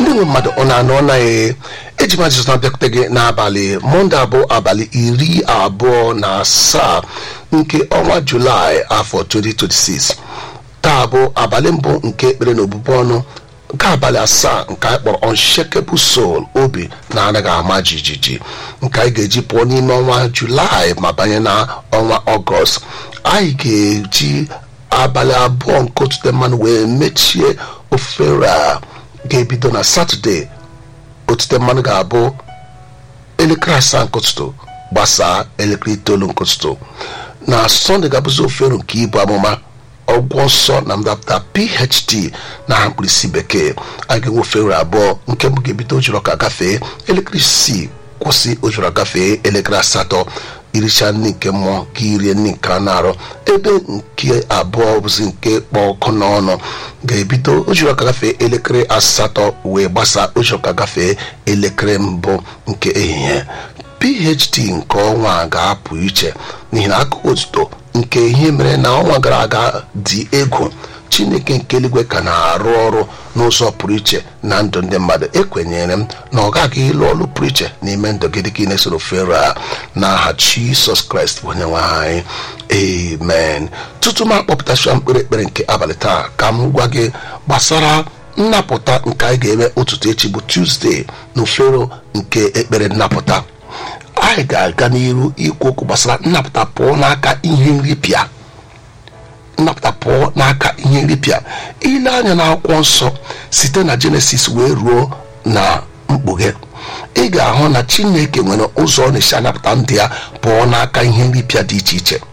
ndị nwe mmadụ ọ na-anọ ọ naghị eji m ajụjụ na-abịakwute gị n'abalị mọnde abụọ abalị iri abụọ na asaa nke ọnwa julaị afọ 2026 taa bụ abalị mbụ nke ekpere na obubu ọnụ nke abalị asaa nke anyị kpọrọ unshakable soul obi na-anaghị ama jijiji nke anyị ga-eji pụọ n'ime ọnwa julaị ma banye na ọnwa ọgọst anyị ga-eji abalị abụọ nke otute mmanụ wee mechie ofere a ga-ebido na satọde otute mmanụ ga-abụ elekere asaa nke ụtụtụ gbasaa elekere itoolu nke ụtụtụ na sọnde ga-abụzi ofere nke ibu amụma ọgwụ nsọ na ndapụta phd na aha mkpirisi bekee a ga-enwe ofere abụọ nke mbụ ga-ebido ojoro ka gafee elekere isii kwụsị ojoro gafee elekere asatọ iricha nri nke mmụọ ka irie nri nke anụ arụ ebe nke abụọ bụzi nke kpọ ọkụ n'ọnụ ga-ebido ojoro ka gafee elekere asatọ wee gbasaa ojoro ka gafee elekere mbụ nke ehihie phd nke ọnwa a ga-apụ iche n'ihi na akụkọ otuto nke ihe mere na ọnwa gara aga dị egwu chineke nke eluigwe ka na-arụ ọrụ n'ụzọ pụrụ iche na ndụ ndị mmadụ ekwenyere m na ọ gaghị ịlụ ọrụ pụrụ iche n'ime ndụ gị dịka ị na-esoro fero a n'aha jisọs kraịst bụ onye nwe anyị amen tutu m akpọpụtacha mkpere ekpere nke abalị taa ka m gwa gị gbasara nnapụta nke anyị ga-eme ụtụtụ echi bụ tuzdee na ofero nke ekpere nnapụta anyị ga-aga n'iru ikwu okwu gbasara nnapụta pụọ n'aka ihe nripịa nnapụta pụọ n'aka ihe nripịa ile anya n'akwụkwọ nsọ site na jenesis wee ruo na mkpughe ị ga-ahụ na chineke nwere ụzọ ọ na-esi anapụta ndị ya pụọ n'aka ihe nripịa dị iche iche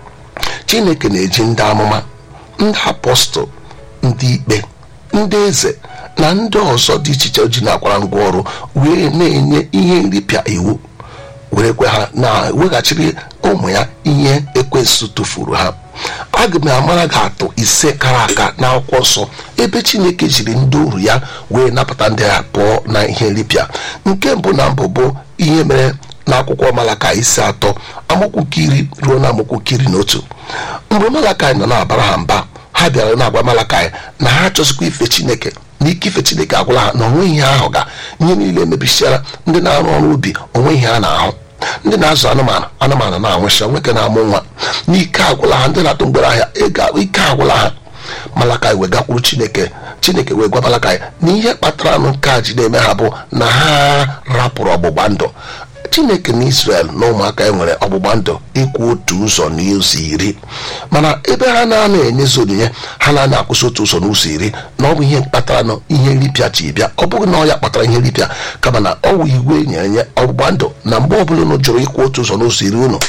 chineke na-eji ndị amụma ndị apọstụl ndị ikpe ndị eze na ndị ọzọ dị iche iche o ji na-akwara ngwa ọrụ wee na-enye ihe nripịa iwu werekwe ha na weghachiri ụmụ ya ihe ekwensụ tụfuru ha aga m amara gị atụ ise kara aka n'akwụkwọ nsọ ebe chineke jiri ndị uru ya wee napụta ndị ya pụọ na ihe nripịa nke mbụ na mbụ bụ ihe mere n'akwụkwọ malaka isi atọ amaokwu nke iri ruo na amaokwu nke iri na otu mgbe malakai nọ na-abara ha mba ha bịara na-agwa malakai na ha achọzikwa ife chineke na ike ife chineke agwụla ha na onwe ihe ahụ ga ihe niile mebisiara ndị na-arụ ọrụ ubi onwe ihe a na-ahụ ndị na-azụ anụmanụ anụmanụ na-anwụcha nwoke na-amụ nwa n'ike agwụla ha ndị na-atụ mgbere ahịa ịga ike agwụla ha malakai wee gakwuru chineke chineke wee gwa malakai na ihe kpatara nụ nke a ji na-eme ha bụ na ha rapụrụ ọgbụgba ndụ chineke na israel na ụmụaka e nwere ọgbụgba ndụ ịkwụ otu ụzọ na ụzọ iri mana ebe ha na-ana enyezi onyinye ha na-ana akwụsị otu ụzọ n'ụzọ iri na ọ bụ ihe kpatara na ihe nripịa ji bịa ọ bụghị na ọ ya kpatara ihe nripịa kama na ọ wụ igwe nyere nye ọgbụgba ndụ na mgbe ọbụla unu jụrụ ịkwụ otu ụzọ n'ụzọ iri unu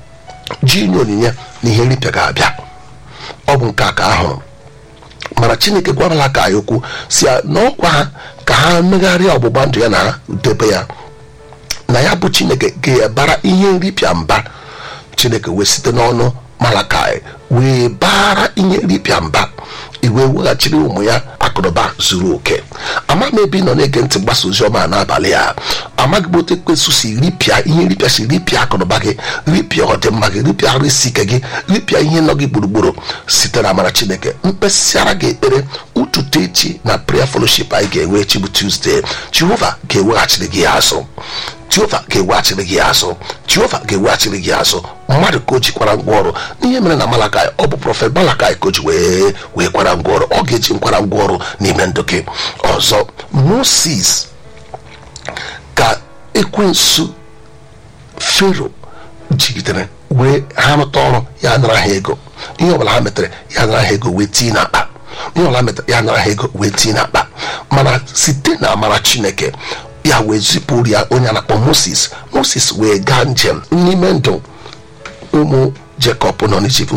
ji inye onyinye na ihe nripịa ga-abịa ọ bụ nke a ka ahụrụ mana chineke gwarala ka anyị okwu si ya na ọkwa ha ka ha megharịa ọgbụgba ndụ ya na ha debe ya na ya bụ chineke ga-ebara ihe nripịa mba chineke wee site n'ọnụ malakai wee bara ihe nripịa mba iwe weghachiri ụmụ ya akụnụba zuru oke amaghị m ebe ị nọ na-ege ntị mgbasa ozi ọma n'abalị a amaghị m otu ekwensu si ripịa ihe nripịa si ripịa akụnụba gị ripịa ọdịmma gị ripịa arụ isi ike gị ripịa ihe nọ gị gburugburu site na amara chineke mkpesịara gị ekpere ụtụtụ echi na prayer fellowship anyị ga-enwe echi bụ tuzdee jehova ga-eweghachiri gị ya azụ jehova ga-eweghachiri gị azụ jehova ga-eweghachiri gị azụ mmadụ ka o jikwara ngwa ọrụ n'ihe mere na malakai ọ bụ prọfet malakai ka o ji wee wee kwara ngwa ọrụ ọ ga-eji nkwara ngwa ọrụ n'ime ndụ gị ọzọ moses ka ekwensu fero jigidere wee ha rụta ọrụ ya nara ha ego ihe ọbụla ha metere ya nara ha ego wee tii n'akpa ihe ọbụla metere ya nara ha ego wee tii n'akpa mana site na amara chineke ya wee zipụrụ ya onye a na-akpọ moses moses wee gaa njem n'ime ndụ ụmụ jekọb nọ n'ijipt